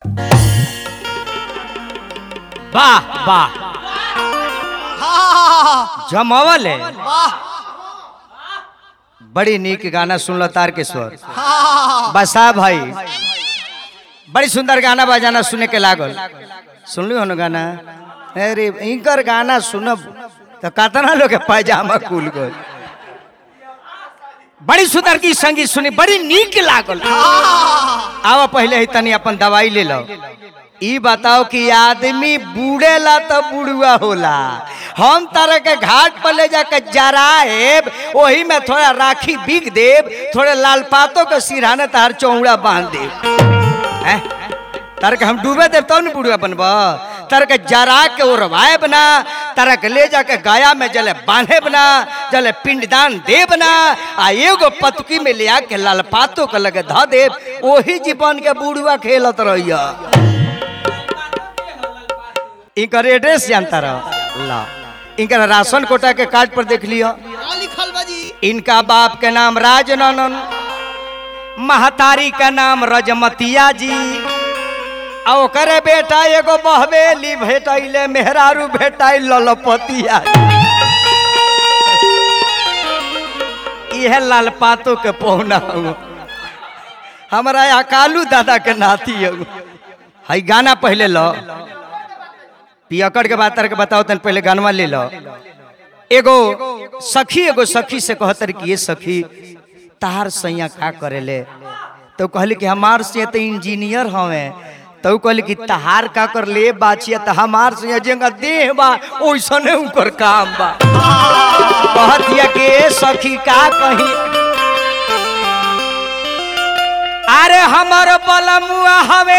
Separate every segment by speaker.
Speaker 1: वाह वाह जमावल है बड़ी नीक गाना सुनल तार के स्वर बसा भाई बड़ी सुंदर गाना बजाना सुने के लागल सुनली हो ना गाना अरे इनकर गाना सुनब तो कतना लोग के पैजामा खुल गल बड़ी सुंदर की संगीत सुनी बड़ी नीक लागल आवा पहले ही तनी अपन दवाई ले लो ई बताओ कि आदमी बूढ़ेला तो बुढ़ुआ होला हम तरह के घाट पर ले जाके जराएब वही में थोड़ा राखी बिग देब थोड़े लाल पातों के सिरहाने तार चौड़ा बांध देब हैं? तार के हम डूबे देव तब न बुढ़ुआ बनब तार के जरा के उड़वाए बना तारा के ले जाके गाया में जले बांधे बना जले पिंडदान दे बना आ एगो पतकी में ले आके लाल पातों के लगे ध देव वही जीवन के बुढ़ुआ खेलत रहिया इनकर एड्रेस जानता रहो ला इनकर राशन कोटा के कार्ड पर देख लियो
Speaker 2: का लिखल बा जी
Speaker 1: इनका बाप के नाम राजनंदन महतारी का नाम रजमतिया जी आ ओकरे बेटा एगो बहवेली भेटैले मेहरारू भेटाई ललपतिया इहे लाल पातो के पौना हुआ हमारा अकालू दादा के नाती हऊ हई गाना पहले लो पियकड़ के बात के बताओ तन पहले गानवा ले लो एगो सखी एगो सखी से कहतर कि ये सखी तार सैया का करेले तो कहली कि हमार से तो इंजीनियर हवे तो कहली कि तहार का कर ले बाचिया तो हमार से जेंगा देह बा ओइसने उकर काम बा कहतिया कि ए सखी का कही अरे हमर बलमुआ हवे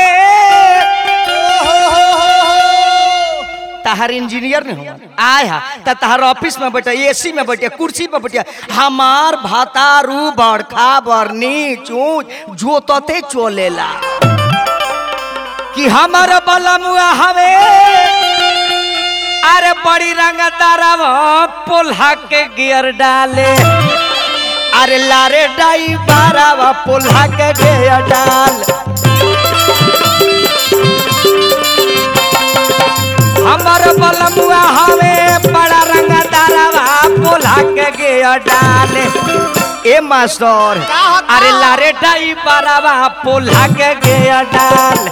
Speaker 1: तहार इंजीनियर नहीं हुआ आय हा त तहार ऑफिस में बैठे एसी में बैठे कुर्सी पे बैठे हमार भातारू बड़खा बरनी चूच जोतते चोलेला कि हमार बलमुआ हवे अरे बड़ी रंगदारा पोल्हा के गियर डाले अरे लारे डाई बारावा पोल्हा के गियर डाल हमर बलमुआ हवे बड़ा रंगदारवा पोल्हा के गियर डाले ए मास्टर अरे लारे डाई बारावा पोल्हा के गियर डाल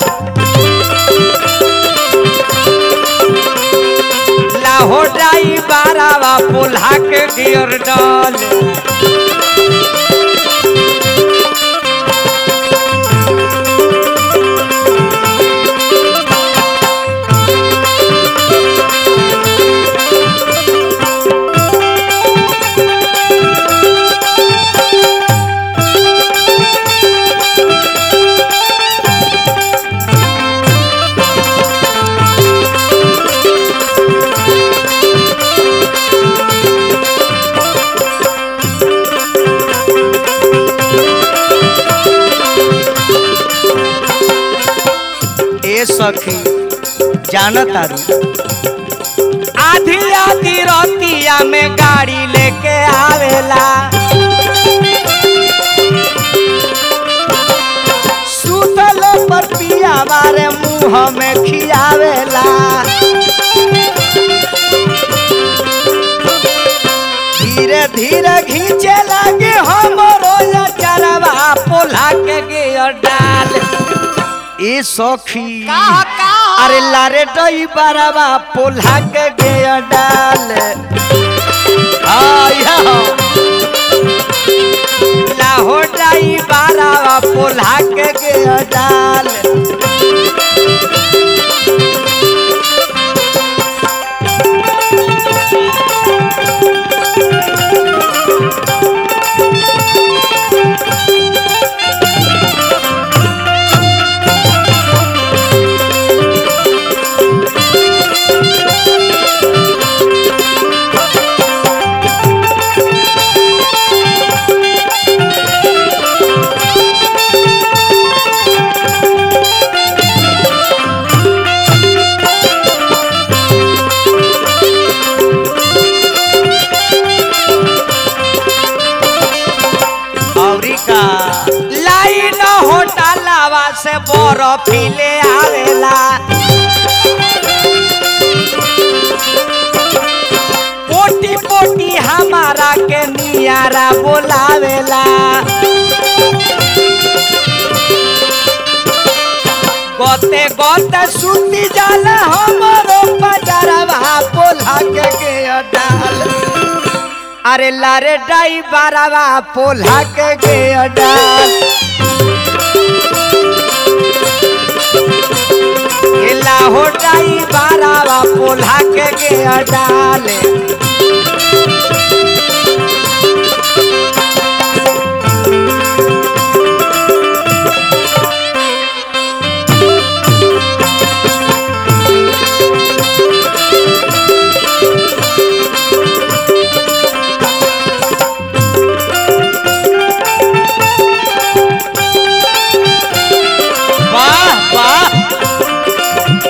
Speaker 1: लाहो डाई बारावा पोल्हा के गियर डाल ए सखी जानत तारू आधी आधी रोतिया में गाड़ी लेके आवेला सुतल पर पिया मारे मुंह में खियावेला धीरे धीरे घींचे लगे हमरो या चरवा पोला के गियर डाल ए सखी
Speaker 2: का का
Speaker 1: अरे लारे डई बारावा पोल्हा के गया डाल आया लाहो डाई बारावा पोल्हा के गया डाल से बर्फी ले आवेला पोटी पोटी हमारा के नियारा बोलावेला गोते गोते सुती जाला हमरो पजरवा पोला के के डाल अरे लारे डाई बारावा पोला के के डाल एला हो डाई बारावा पोला के के डाल वाह वाह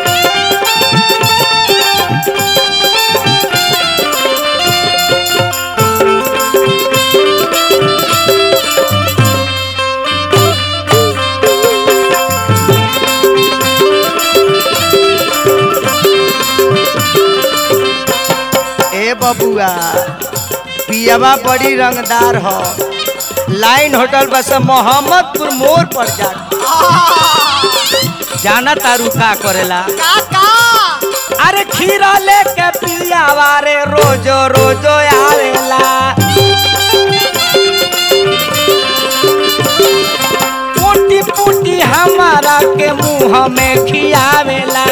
Speaker 1: ए बबुआ पियावा बड़ी रंगदार हो लाइन होटल बस मोहम्मदपुर मोड़ पर जा जाना तारू का करेला
Speaker 2: काका
Speaker 1: अरे खीरा लेके पियावा रे रोजो रोजो आवेला पुटी पुटी हमारा के मुंह में खियावेला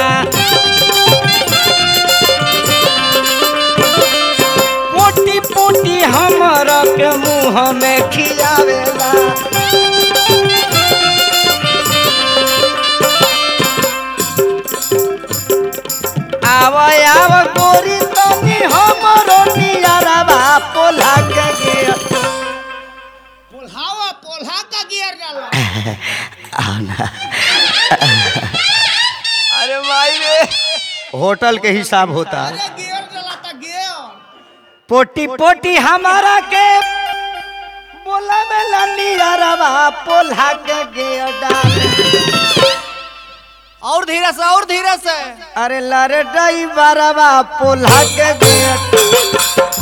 Speaker 1: पोटी पोटी हमारा के मुंह में खियावेला आव आव गोरी तनी हमरो नियरवा पोला के गे
Speaker 2: पोल्हावा पोल्हा का गियर डाला
Speaker 1: अरे भाई रे होटल के हिसाब होता है
Speaker 2: अरे गियर डाला था गियर
Speaker 1: पोटी पोटी हमारा के बोला में लनी अरवा पोला के गे डाल
Speaker 2: और धीरे से और धीरे से
Speaker 1: अरे लरे डई बरवा पोला के गे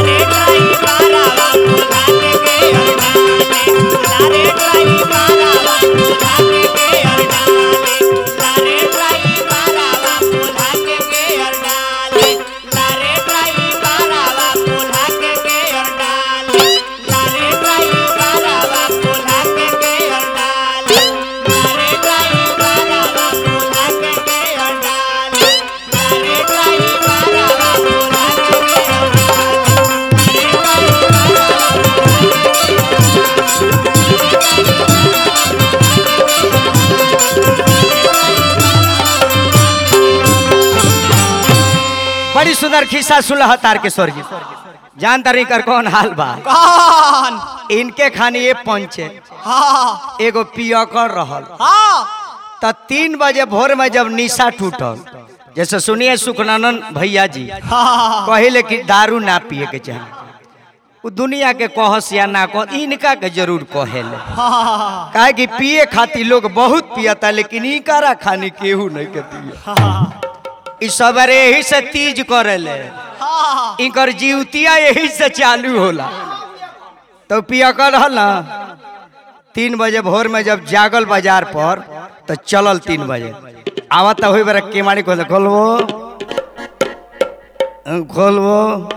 Speaker 1: बड़ी सुंदर खिस्सा सुलह तार के स्वर्गी जान तारी कर कौन हाल बा
Speaker 2: कौन
Speaker 1: इनके खानी ये पंचे
Speaker 2: हाँ
Speaker 1: एगो पियकर रहल
Speaker 2: हाँ
Speaker 1: त तीन बजे भोर में जब निशा टूटल जैसे सुनिए सुखनानंद भैया जी
Speaker 2: हाँ
Speaker 1: कहले कि दारू ना पिए के चाहे उ दुनिया के कहस या ना कह इनका के जरूर कहेले
Speaker 2: हाँ
Speaker 1: काहे कि पिए खातिर लोग बहुत पियता लेकिन इनकारा खानी केहू नहीं के पिए इ सबरे यही से तीज करेले
Speaker 2: हाँ
Speaker 1: इनकर जीवतिया यही से चालू होला तो पिया कर रहल ना तीन बजे भोर में जब जागल बाजार पर तो चलल तीन बजे आवत हुई बेरा केमाड़ी खोल खोलबो खोलबो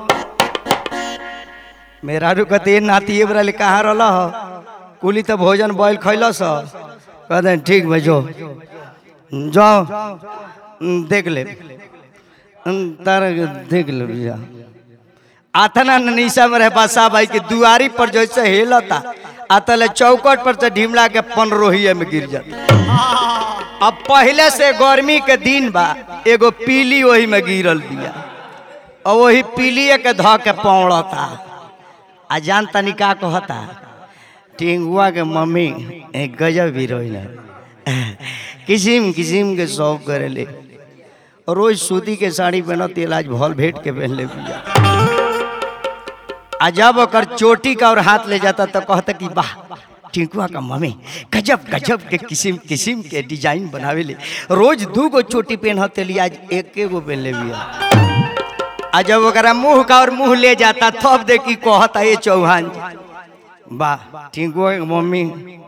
Speaker 1: मेरा रुकते नाती ये बेरा ले कहाँ रहल ह? कुली तो भोजन बॉयल खैलस कहते ठीक बा जो जाओ देख ले तारा के देख ले भैया आथना निशा में रहे बासा भाई के दुआरी पर जैसे हेलता आतले चौकट पर से ढिमला के पनरोहिए में गिर जाता अब पहले से गर्मी के दिन बा एगो पीली वही में गिरल बिया और वही पीलिए के ध के पौड़ता आ जान तनी का कहता टिंगुआ के मम्मी एक गजब हीरोइन है किसिम किसिम के शौक करेले और रोज सूती के साड़ी पहनती आज भल भेट के पहन ले बिया आ जब ओकर चोटी का और हाथ ले जाता तो कहता कि वाह टिंकुआ का मम्मी गजब गजब के किस्म किस्म के डिजाइन बनावे ले रोज दू गो चोटी पहनते लिए आज एक गो पहन ले बिया आ जब ओकरा मुंह का और मुंह ले जाता तब देखी कहता ये चौहान जी। वाह टिंकुआ के मम्मी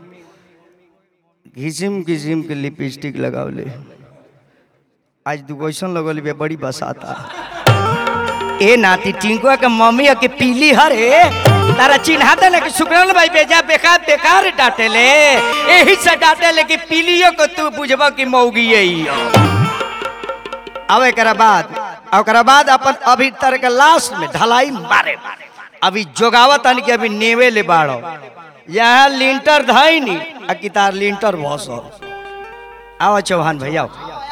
Speaker 1: किस्म किस्म के लिपस्टिक लगावले आज दूगो ऐसा लगल बे बड़ी बसाता ए नाती टिंकुआ के मम्मी के पीली हरे तारा चिन्हा दे कि सुकरन भाई बेजा बेकार बेकार डाटे ले एही से डाटे ले कि पीलियो को तू बुझबा कि मौगी यही अब एकरा बाद ओकरा बाद अपन अभी तर के लास्ट में ढलाई मारे अभी जोगावत अन के अभी नेवे ले बाड़ो यहाँ लिंटर धाई नी आ कि तार लिंटर भसो आओ चौहान भैया आओ।